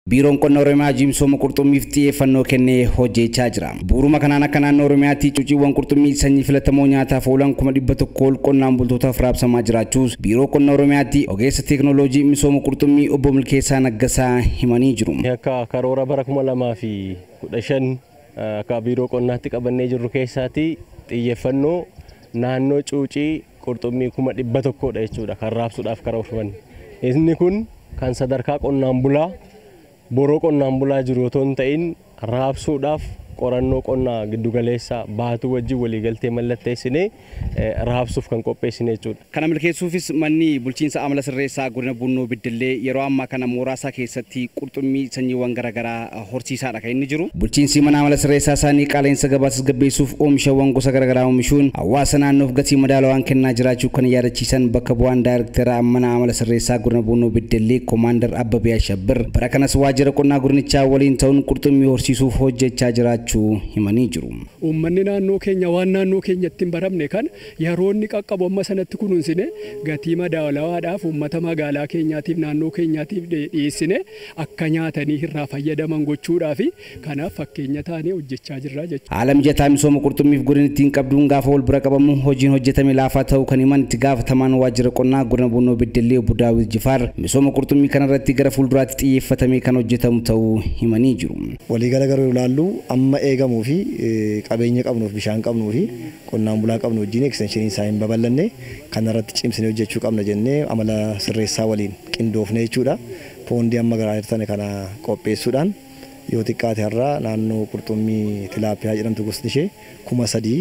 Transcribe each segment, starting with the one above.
Biiroon qonna Oromiyaa misooma qurxummiif xiyyeeffannoo kennee hojjechaa jira. Bu'uuruma kanaan akka naannoo Oromiyaatti cuuciiwwan qurxummii sanyii filatamoo nyaataaf oolan kuma dhibba tokko ol qonnaan bultootaaf raabsamaa jiraachuus biiroo qonna Oromiyaatti ogeessa teeknooloojii misooma qurxummii obbo Milkeessaa Naggasaa himanii jiru. Akka karoora bara kuma lamaa fi kudha shan akka biiroo qonnaatti qabannee jirru keessaatti xiyyeeffannoo naannoo cuucii qurxummii kuma dhibba tokkodha jechuudha kan raabsuudhaaf karoorfame. Inni kun kan sadarkaa qonnaan bulaa boroo qonnaan bulaa jiru otoo hin ta'in raabsuudhaaf qorannoo qonnaa giddugaleessaa baatuu wajjin waliigaltee mallatteessinee raabsuuf kan qopheessine jechuudha. Kana milkeessuufis manni bulchiinsa amala sirreessaa godina Bunnoo Biddillee yeroo ammaa kana mooraasaa keessatti qurxummii sanyiiwwan garaagaraa horsiisaadha kan inni jiru. Bulchiinsi mana amala sirreessaa isaanii qaala'insa gabaa tasgabbeessuuf oomishawwan gosa garaagaraa oomishuun hawaasa naannoof gatii madaalawaan kennaa jiraachuu kan yaadachiisan bakka bu'aan daayirektara mana amala sirreessaa godina Bunnoo Biddillee Koomaandar Abbabee Ashabbir bara kanas waajjira qonnaa godinichaa waliin ta'uun qurxummii horsiisuuf hojjechaa jiraachuu himanii jiru. Uummanni naannoo keenya waan naannoo keenyatti hin baramne kan yeroo inni qaqqabu amma sanatti kunuunsine gatii madaalawaadhaaf uummata magaalaa keenyaatiif naannoo keenyaatiif dhiyeessine akka nyaatanii irraa fayyadaman gochuudhaaf kanaaf fakkeenya taanee hojjechaa jirra jechuudha. Haala mijataa misooma qurxummiif godinittiin qabduun gaafa wal bira qabamu hojiin hojjetame laafaa ta'uu kan himan itti gaafatamaan waajjira qonnaa godina Bunnoo Beddellee obbo Daawit Jifaar misooma qurxummii kanarratti gara fuulduraatti xiyyeeffatamee kan hojjetamu ta'uu himanii jiru. Waliigala garuu ilaallu amma eegamuu fi qabeenya qabnuuf bishaan qabnuu fi qonnaan bulaa qabnu wajjin ekstenshinii isaa hin babal'anne kanarratti cimsinee hojjechuu qabna jennee amala sirreessaa waliin qindoofne jechuudha. Poondii amma garaa jirtan kana qopheessuudhaan yoo xiqqaate har'a naannoo qurxummii tilaapiyaa jedhamtu gosti ishee kuma sadii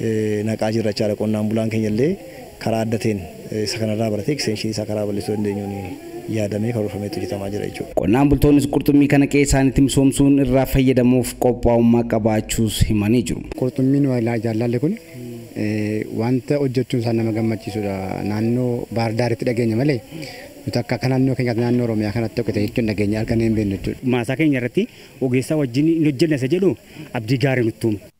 naqaa jirra jechaadha qonnaan bulaan keenya illee karaa adda ta'een isa kanarraa baratee ekstenshinii isaa karaa bal'isuu dandeenyuun yaadamee karoorfameetu hojjetamaa jira jechuudha. Qonnaan bultoonnis qurxummii kana qe'ee isaaniitti misoomsuun irraa fayyadamuuf qophaa'ummaa qabaachuus himanii jiru. Qurxummiin jaalalli kun wanta hojjechuun isaa nama gammachiisudha. Naannoo baardaaritti dhageenya malee nuti akka akka naannoo keenyaatti naannoo Oromiyaa kanatti tokko ta'e jechuun dhageenya argannee hin beeknu jechuudha. Maasaa keenya irratti ogeessaa wajjin hin hojjenne isa jedhu abdii gaarii nutti uume.